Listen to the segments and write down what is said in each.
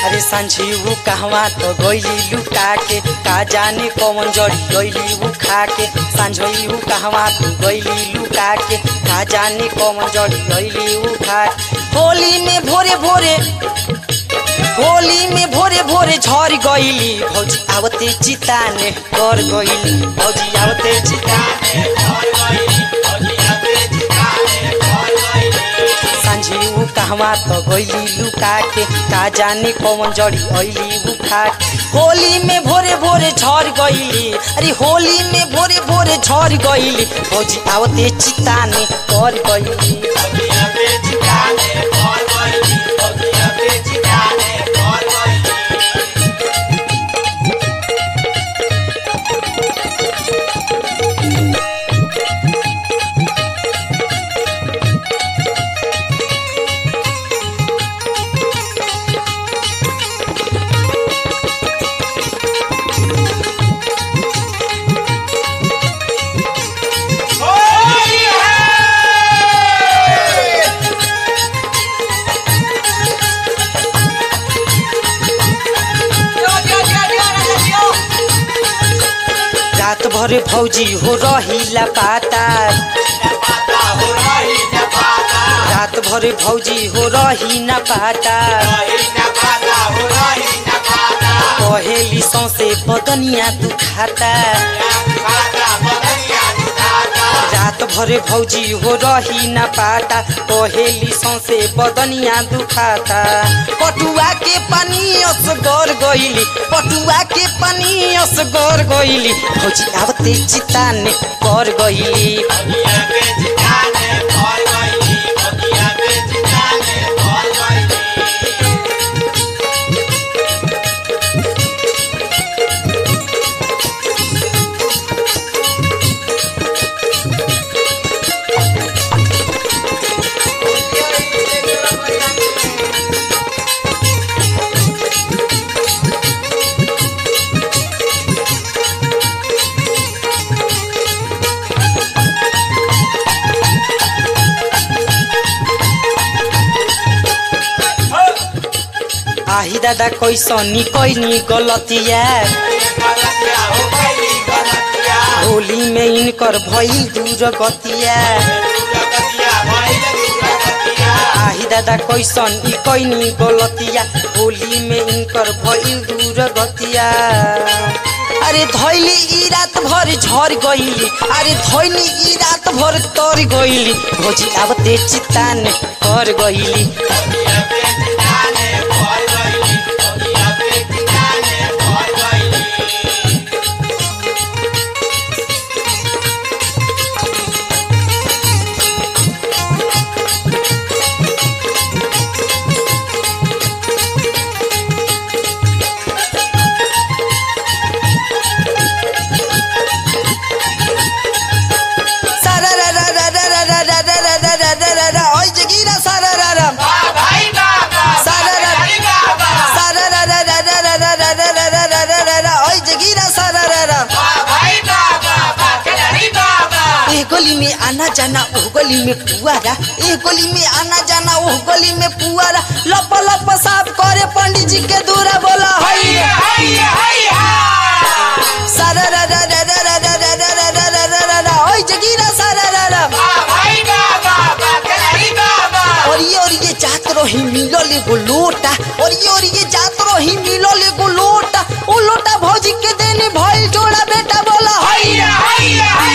अरे सांझी ऊ कहवा तो गईली लुका के का जाने कौन जड़ी गईली ऊ खा के सांझी ऊ कहवा तो गईली लुका के का जाने कौन जड़ी गईली ऊ खा होली में भोरे भोरे होली में भोरे भोरे झर गईली भौजी आवते चिताने कर गईली भौजी आवते चिताने सांझी ऊ कहवा तो गईली लुका के का जाने कौन जड़ी अइली ऊ खा के। होली में भोरे भोरे झर गईली अरे होली में भोरे भोरे झर गईली भौजी आवते चिताने कर गईली रात भर भौजी हो रही पाता रात भर भौजी हो रही न पाता कहेली सौसे बदनिया दुखाता रात भर भौजी हो रही न पाता कहेली सौसे बदनिया दुखाता पटुआ के पानी असगर गईली पटुआ के पानी असगर गईली भौजी आवते चिताने कर गईली आही दादा कैसनी कैनी गलतिया होली में इनकर भइल दूर गतिया आही दादा कैसन ई कैनी गलतिया होली में इनकर भइल दूर गतिया अरे धैली ई रात भर झर गईली अरे धैली ई रात भर तर गईली भोजी आवते चितान कर गईली सारा रा रा रा रा रा रा रा रा रा रा रा रा रा ओइ जगीरा सारा रा रा सारा रा सारा रा रा रा रा रा रा रा रा रा रा रा रा रा रा ओइ जगीरा सारा रा रा ए गली में आना जाना ओह गली में पुआरा ए गली में आना जाना ओह गली में पुआरा लप लप साफ करे पंडित जी के दूरा बोला हई सारा रा रा रा रा रा रा रा रा रा रा रा रा रा ओइ जगीरा सारा रा रा और ये और ये जात रही मिलल एगो लोटा और ये और ये जात रही मिलल एगो लोटा ओ लोटा भौजी के देनी भइल जोड़ा बेटा बोला हई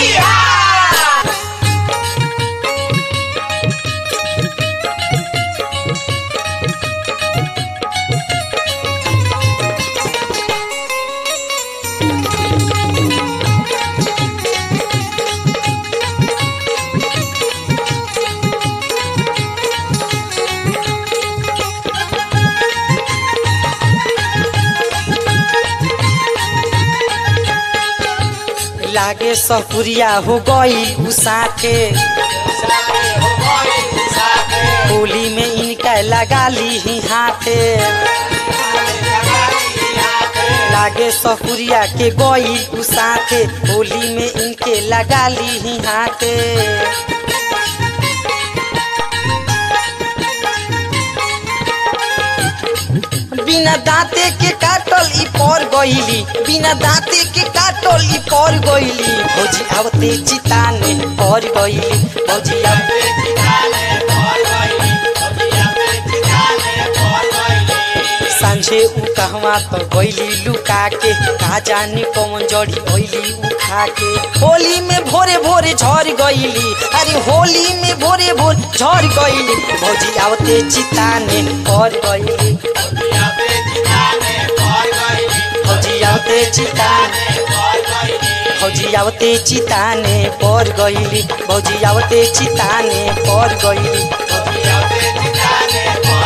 लागे सपुरिया हो गई उसाके होली में इनका लगा ली ही हाथे लागे सपुरिया के गई उसाके होली में इनके लगा ली ही हाथे बिना दाँते के काटल ई पर गईली बिना दाँते के काटल ई पर गईली भौजी आवते चिताने पर गईली भौजी आवते सांझे उ कहवा तो गईली लुका के का जाने कौन जड़ी गईली उ खा के होली में भोरे भोरे झड़ गईली अरे होली में भोरे भोर झड़ गईली भौजी आवते चिताने पर गईली भौजी आवते चिताने भौजी आवते चिताने पर गईली भौजी आवते चिताने पर गईली